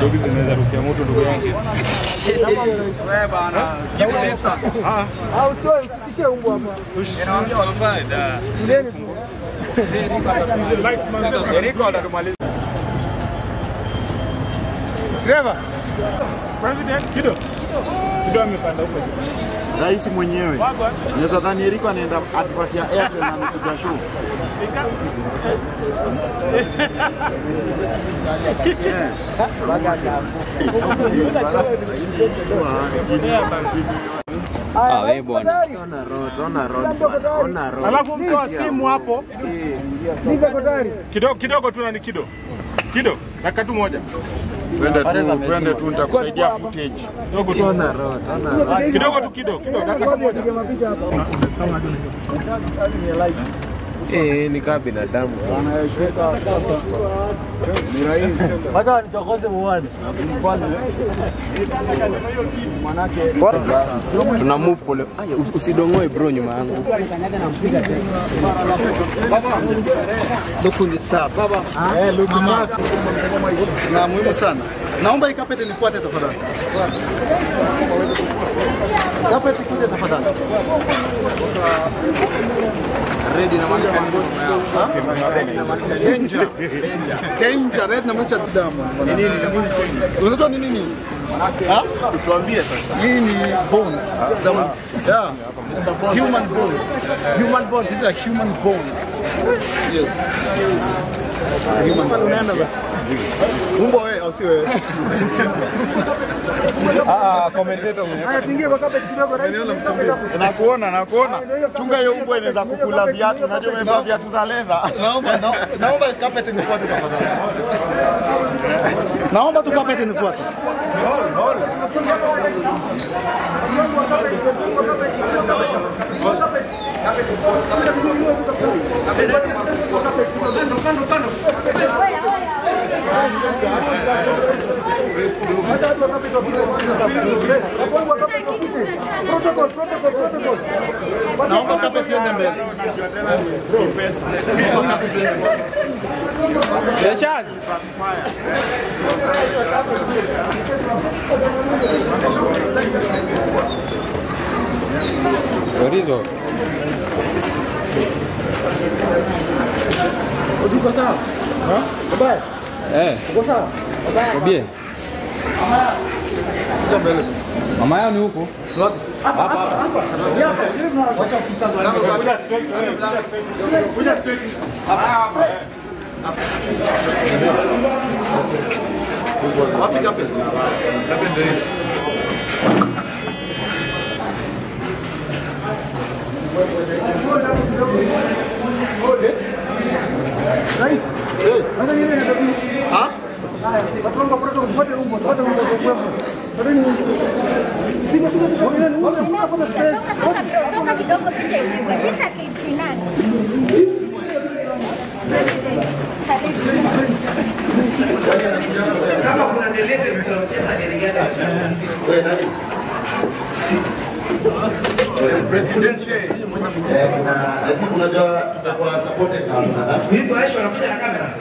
Dogi zinaweza rukia moto ndugu yangu. Wewe bana. Ah, Au sio usitishe umbo hapa. Inaongea wabaya da. Ndeni tu. Eriko atatumaliza. Driver. President Kido. Kido amepanda huko. Rais mwenyewe naweza dhani Eriko anaenda atupatia airplane na amekuja show. Ah, wewe bwana. Alafu mtoa simu hapo. Niza kodari. Kidogo kidogo tu nani kido. Kido, dakika tu moja. Twende tu, twende tu, nitakusaidia footage. Kidogo tu. Kidogo tu kido, kido dakika tu moja. Piga mapicha hapa. Eh, ni kama binadamu. Wacha nichokoze muone. Tuna move pole. Aya, us- usidongoe bro nyuma yangu. Lukundi safi. Mama. Na muhimu sana. Naomba hii kapeti nifuate tafadhali. Kapeti kuja tafadhali. Danger. Danger. Red namaanisha damu. Unajua ni nini? Ha? Tuambie sasa. Hii ni bones za yeah. Human bone. Human bone. This is a human bone. Yes. It's a human bone. Umbo wewe au si wewe? Ah, commentator mwenyewe. Haya tuingie kwa carpet kidogo rais. Eneo la mtumizi. Nakuona, nakuona. Chunga hiyo mbwa inaweza kukula viatu. Unajua umevaa viatu za leather. Naomba na- naomba kapeti nifuate tafadhali. Naomba tu kapeti nifuate. Protocol, protocol, protocol. Naomba kapeti iende mbele. Naomba kapeti iende mbele. Yeshazi. Torizo. Uko sawa? Baba, Eh, uko sawa? kobie. Sija mbele. Mama yao ni huko. Kuja straight, wewe, kuja straight. Kuja straight. Wapi kapeti? Rais. Hata yeye anataka Ha? Watu protocol kupata umbo, kupata umbo kwa kwembo. Pateni umbo. Piga piga piga piga umbo, umbo hapo space. Soka kidogo picha ipigwe, picha kinani? unajua tutakuwa supported na South Hivi Aisha wanakuja na kamera.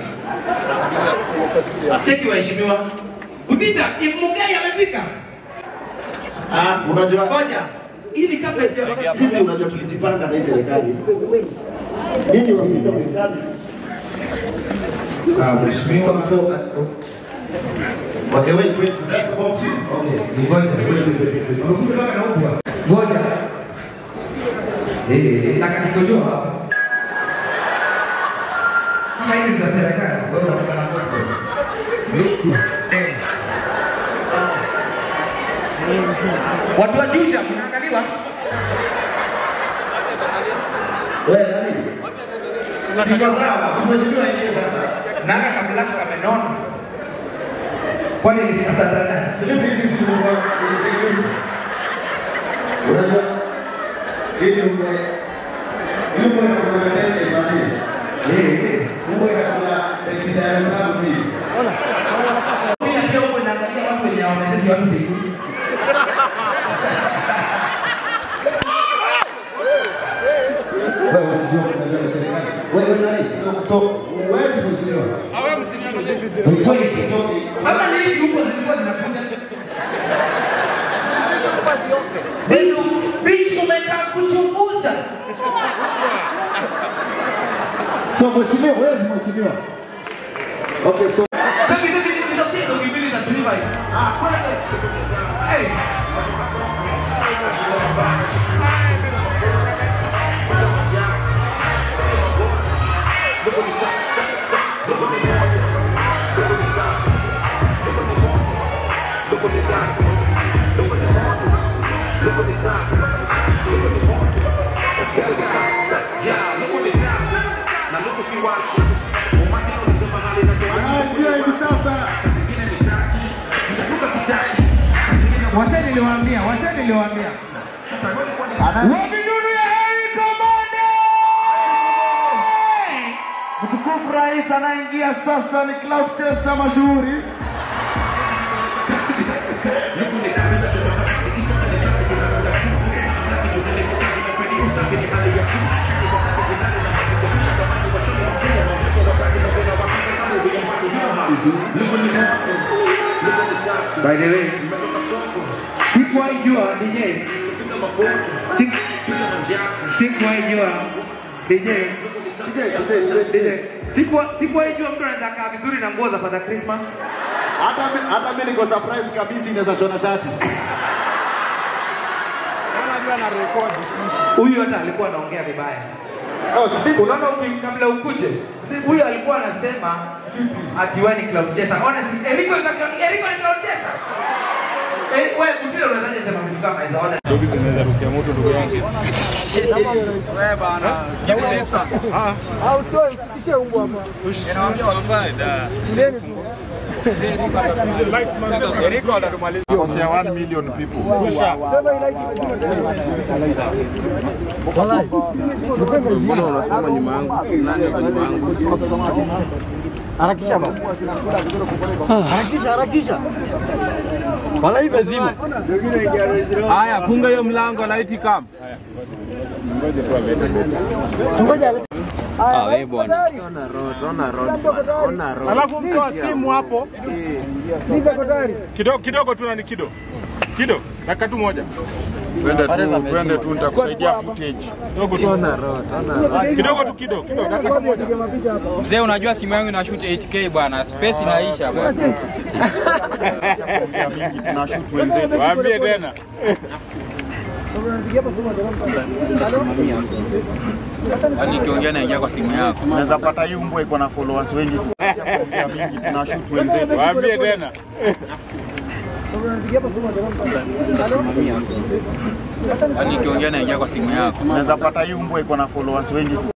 Cheki waheshimiwa. Utita, Mugai amefika. Ah, unajua Ngoja. Ili kabla ya sisi unajua tulijipanga na hii serikali. Nini wapita serikali? Ah, mheshimiwa. So, so, Okay, wait, wait, that's about you. Okay. Ngoja. Wait, wait, wait, wait. Unakuja kama na upwa. Ngoja. Eh, na kakikoshoa hapa. Kama hizi za serikali. Wewe unataka na kwako. Eh. Watu wa Juja mnaangaliwa? Wewe nani? Siko sawa, tumeshindwa yenyewe sasa. Nanga kabla yako kamenona. Kwani ni sasa dada? Sisi hizi si kwa security. Unajua ili uwe ili uwe kuna ndege imani. Eh, uwe kuna exercise zangu hivi. Mimi pia huko naangalia watu wenye wamezesha watu mbinguni. Wewe usijue unajua ni serikali. Wewe nani? So so wewe mheshimiwa. Wait, hapa ni hizi huko zilikuwa zinakuja. Bichu, bichu umekaa kuchunguza. So mheshimiwa, wewe si mheshimiwa. Okay, so Dogi, dogi, nitafutie dogi mbili za tuliva hivi. Ah, kwenda. Hey. anaingia hivi sasa. Wasee niliwaambia, wasee niliwaambia. Wabidunu ya Harry Komande! Mtukufu Rais anaingia sasa, ni Cloud Chaser mashuhuri. By the way, sikuwahi jua DJ. Siku- Sikuwahi jua DJ. DJ. Sikuwa- Sikuwahi jua mtu anaweza kaa vizuri na nguo za Father Christmas. Hata mi- hata mimi niko surprised kabisa inaweza shona shati. Huyu hata alikuwa anaongea vibaya. Oh, Steve, Unaona uki- kabla ukuje, huyu alikuwa anasema ati wewe ni cloud chaser. Honestly, Eriko ni cloud- Eriko ni cloud chaser. Eh, wewe Mutile unawezaje sema vitu kama hizo? Honestly. Dogi zinaweza rukia moto ndugu yangu. Au sio usitishe umbo hapa. Ndeni tu. Eriko atatumaliza. Kosea 1 million people. Sema ilaiki Mbona unasoma nyuma yangu? Nani yuko nyuma yangu? Harakisha basi. Harakisha, harakisha. Wala hivi lazima. Haya, funga hiyo mlango light come. Ngoja. Ah, wewe bwana. Ona road, ona road bwana. Ona road. Alafu mtoa simu hapo Niza kodari. kidogo kidogo tu nani kido kido dakika tu moja Twende tu, twende tu, nitakusaidia footage. kidogo tu Ona road, ona road. kidogo tu kido kido dakika tu moja Piga mapicha hapa. Mzee, unajua simu yangu ina shoot 8K bwana. Space inaisha bwana. Kuongea mingi, tunashoot wenzetu. waambie tena Unapigia hapa simu ndio. Yaani ukiongea naingia kwa simu yako. Unaweza pata hii mbwa iko na followers wengi. Kuongea mingi, tunashoot wenzetu. waambie tena Unapigia hapa simu ndio. Yaani ukiongea naingia kwa simu yako. Unaweza pata hii mbwa iko na followers wengi.